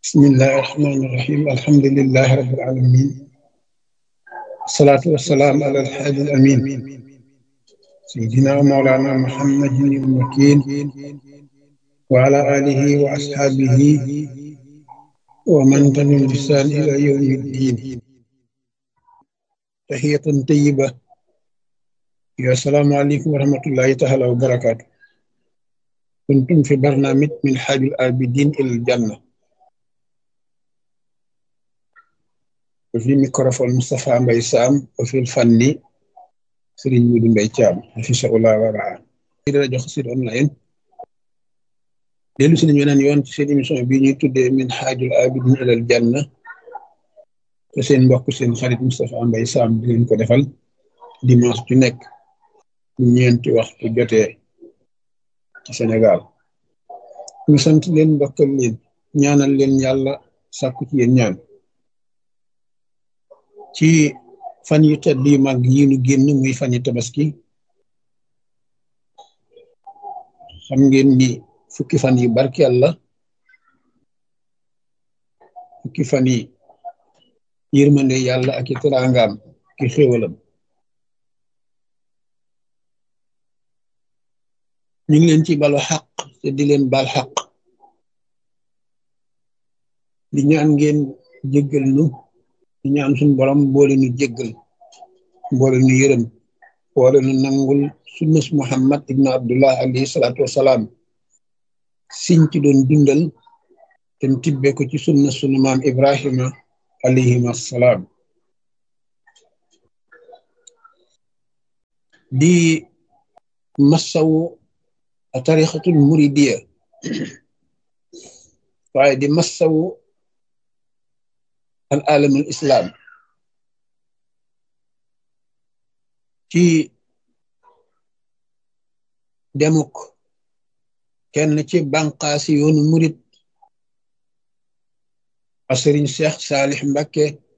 بسم الله الرحمن الرحيم الحمد لله رب العالمين الصلاة والسلام على الحادي الأمين سيدنا ومولانا محمد المكين وعلى آله وأصحابه ومن تبعهم بإحسان إلى يوم الدين تحية طيبة يا السلام عليكم ورحمة الله تعالى وبركاته كنتم في برنامج من حاج الآبدين إلى الجنة وفي ميكروفون مصطفى مباي سام وفي الفني سيرين مودو مباي تيام في شاء الله ورعاه di rajo Xassida online dellu si nañu weneen yoon ci seen émission bii ñuy tuddee min xaajul abidin ilal janna te seen mbokk seen xarit Moustapha Mbaye Sam di leen ko defal dimanche ju nekk ñeenti waxtu jotee ci Sénégal ñu sant leen mbokkal leen ñaanal leen yàlla sàkku ci yéen ñaan ci fan yu tedd yu mag yi nu génn muy fan yu tabaski xam ngeen ni fukki fan yi barkeel la fukki fan yi yërmande yàlla ak i teraangaam ki xéwalam ñu ngi leen ci balu xaq te di leen bal xaq di ñaan ngeen jéggal nu di ñaan suñu borom boole nu jéggal boole nu yërëm boole nu nangul sunnas muhammad ibnu abdullah alayhi salaatu wasalaam siñ ci doon dundal te tibbe ko ci sunna sunu maam ibrahima alayhim assalaam di massawu tarixatul muridiya waaye di massawu al alamul islam ci demuk kenn ci banqaasi yoonu murit a sëriñ Cheikh Saalix Mbakke